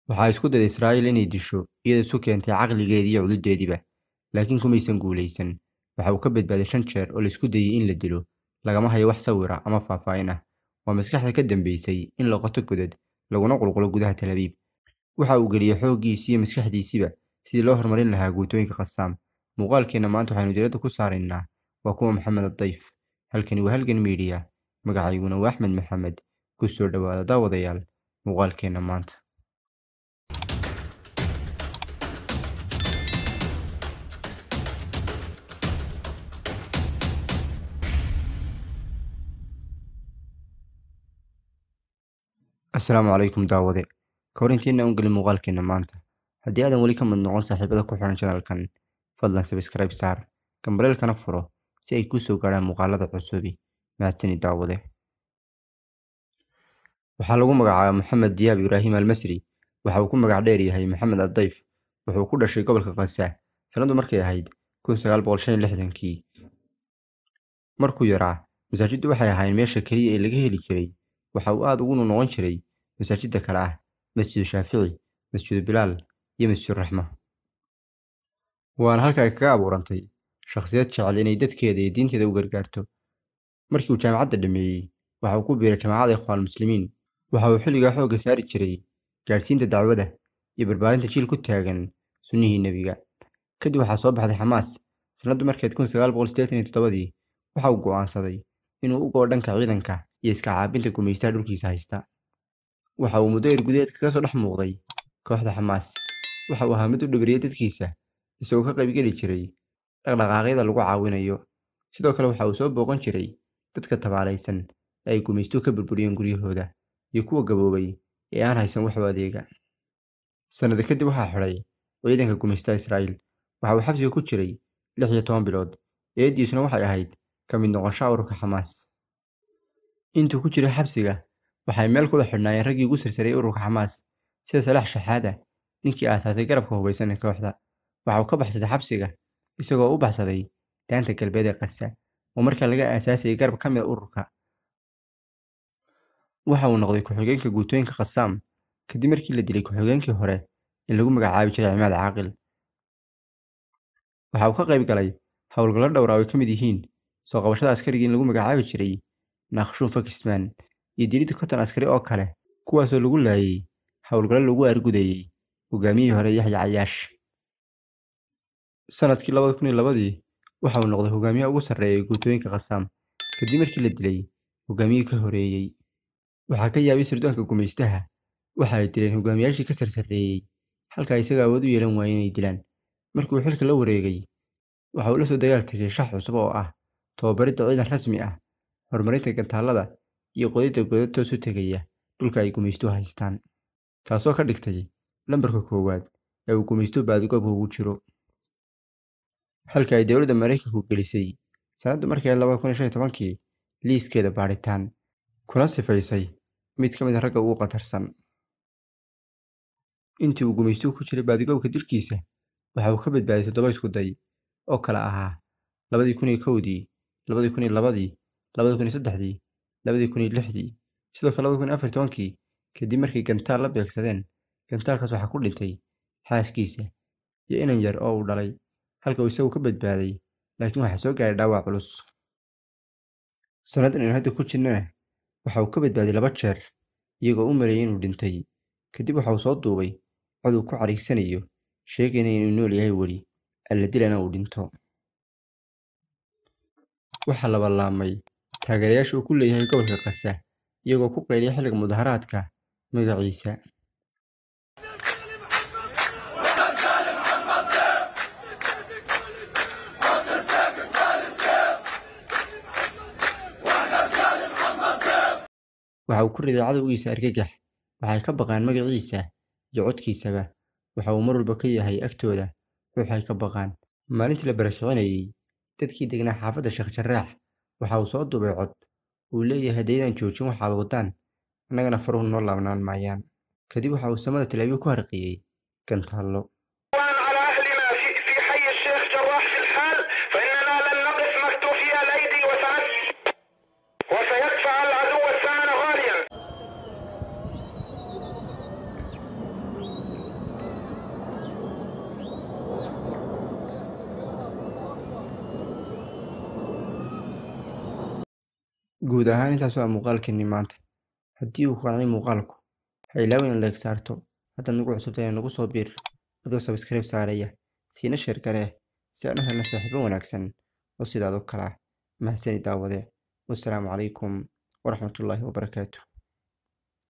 Waxaa isku dayday Israa'iil inay disho iyadoo isu keentay caqligeedii iyo cududdeediiba, laakiin kumaysan guulaysan. Waxa uu ka badbaaday shan jeer oo la isku dayay in la dilo, lagama hayo wax sawir ah ama faahfaahin ah. Waa maskaxda ka dambeysay in la qoto godad laguna qulqulo gudaha Tel Aviv. Waxa uu geliyay xooggiisii iyo maskaxdiisiiba sidii loo horumarin lahaa guutooyinka Qassam. Muuqaalkeena maanta waxaynu diiradda ku saaraynaa waa kuwa Maxamed Adayf. Halkani waa Halgan Media. Magacayguna waa Axmed Maxamed. Ku soo dhawaada daawadayaal muuqaalkeena maanta. Assalaamu calaykum daawade. Ka hor intaynaan u gelin muuqaalkeena maanta, haddii aadan weli ka mid noqon saaxiibada ku xiran channelkan, fadlan subscribe saar, gambaleelkana furo si ay kuu soo gaadhaan muuqaalada cusubi. Mahadsanid daawade. Waxaa lagu magacaabaa Maxamed Diyaab Ibraahim Almasri. Waxa uu ku magac dheer yahay Maxamed Adayf. Wuxuu ku dhashay gobolka Gaza sanadu markay ahayd 1965kii. Markuu yaraa, masaajiddu waxay ahaayeen meesha keliya ee laga heli jiray. Waxa uu aad ugu noqon jiray masaajidda kale ah Masjidu Shaafici, Masjidu Bilaal iyo Masjidu Raxma. Waana halka ay kaga abuurantay shakhsiyad jecel inay dadkeeda iyo diinteeda u gargaarto. Markii uu jaamacadda dhameeyey, waxa uu ku biiray Jaamacadda Ikhwaan Muslimiin. Waxa uu xilligaa xoogga saari jiray gaadhsiinta dacwada iyo barbaarinta jiil ku taagan sunnihii nebiga. Kadib waxaa soo baxday Xamaas. Sanadu markeed 1987dii waxa uu go'aansaday inuu u go'o dhanka ciidanka iyo iska caabinta gumaystaha dhulkiisa haysta. Waxa uu muddo yar gudaheed kaga soo dhex muuqday kooxda Xamaas. Waxa uu ahaa mid u dhabariyay dadkiisa, isagoo ka qaybgeli jiray dhaqdhaqaaqyada lagu caawinayo. Sidoo kale waxa uu soo booqan jiray dadka tabaalaysan ee ay gumaystuhu ka burburiyeen guryahooda iyo kuwa gaboobay ee aan haysan wax u adeega. Sannado kadib waxaa xidhay ciidanka gumaystaha Israa'iil. Waxa uu xabsiga ku jiray lix iyo toban bilood. Eediisuna waxay ahayd ka mid noqoshaha ururka Xamaas. Intuu ku jiray xabsiga, waxay meel kuda xidhnaayeen raggii ugu sarsareeyay ururka Xamaas sida Salaax Shaxaada, ninkii aasaasay garabka hubeysan ee kooxda. Waxa uu ka baxsaday xabsiga isagoo u baxsaday daanta galbeed ee Gaza oo markaa laga aasaasayay garab ka mid ah ururka. Waxa uu noqday ku-xigeenka guutooyinka Qassam kadib markii la dilay ku-xigeenkii hore ee lagu magacaabi jiray Cimaad Caaqil. Waxa uu ka qayb galay howlgallo dhowr ah oo ay ka mid yihiin soo qabashada askarigii lagu magacaabi jiray Naakhshuun Fakismaan iyo dilidda konton askari oo kale kuwaasoo lagu laayay howlgallo lagu argudayay hogaamiyihii hore Yaxya Cayaash. Sanadkii 2002dii waxa uu noqday hogaamiyaha ugu sarreeya ee guutooyinka Qassam kadib markii la dilay hogaamiyihii ka horeeyay. Waxaa ka yaabay sirdoonka gumaystaha. Waxa ay dileen hogaamiyaashii ka sarsareeyay halka isaga awood u yeelan waayeen inay dilaan. Markii uu xilka la wareegay, waxa uu la soo dagaal tegay shax cusub oo ah tababaridda ciidan rasmi ah, horumarinta gantaallada iyo qodidda godad toos u tegaya dhulka ay gumaystuhu haystaan. Taasoo ka dhigtay lambarka koowaad ee uu gumaystuhu baadigoob ugu jiro. Halka ay dowladda Mareykanku gelisay sanadu markay ahayd 2015kii liiskeeda baadhitaan kuna sifaysay mid ka mid ah ragga ugu khatarsan. Intii uu gumaystuhu ku jiray baadigoobka dilkiisa, waxa uu ka badbaaday toddoba isku day oo kala ahaa 2001dii, 2002dii, 2003dii, 2006dii, sidoo kale 2014kii kadib markay gantaal la beegsadeen. Gantaalkaas waxaa ku dhintay xaaskiisa iyo inan yar oo uu dhalay, halka uu isagu ka badbaaday laakiin waxaa soo gaaray dhaawac culus. Sannadan aynu hadda ku jirnana waxa uu ka badbaaday laba jeer iyagoo u maleeyay inuu dhintay. Kadib waxa uu soo duubay cod uu ku cariigsanayo sheegayna inuu nool yahay weli, alla dilana uu dhinto. Waxaa la ballaamay taageerayaasha uu ku leeyahay gobolka Gaza iyagoo ku qayliyay xilliga mudaharaadka magaciisa. Waxa uu ku riday cadowgiisa argagax. Waxay ka baqaan magaciisa iyo codkiisaba. Waxa uu mar walba ka yahay agtooda ruux ay ka baqaan. Maalintii la barakicinayay dadkii deganaa xaafadda Sheekh Jarraax, waxa uu soo duubay cod uu leeyahay haddaydan joojin waxaad wadaan, annagana faruhu noo laabnaan maayaan. Kadib waxa uu samada Tel Aviv ku harqiyay gantaallo. على أهلنا في في حي الشيخ جراح في الحال فإننا لن نقف مكتوفي الأيدي وسنس وسيدفع العدو الثمن غاليا guud ahaan intaas waa muuqaalkeenii maanta haddii uu ku qancay muuqaalku ha ilaawin in like saarto haddaad nagu cusubtay nagu soo biir adoo subscribe saaraya siina sheer garee si aan u helno saaxiibo wanaagsan oo sidaad oo kale ah mahadsanid daawade wassalaamu calaykum waraxmatullaahi wabarakaatu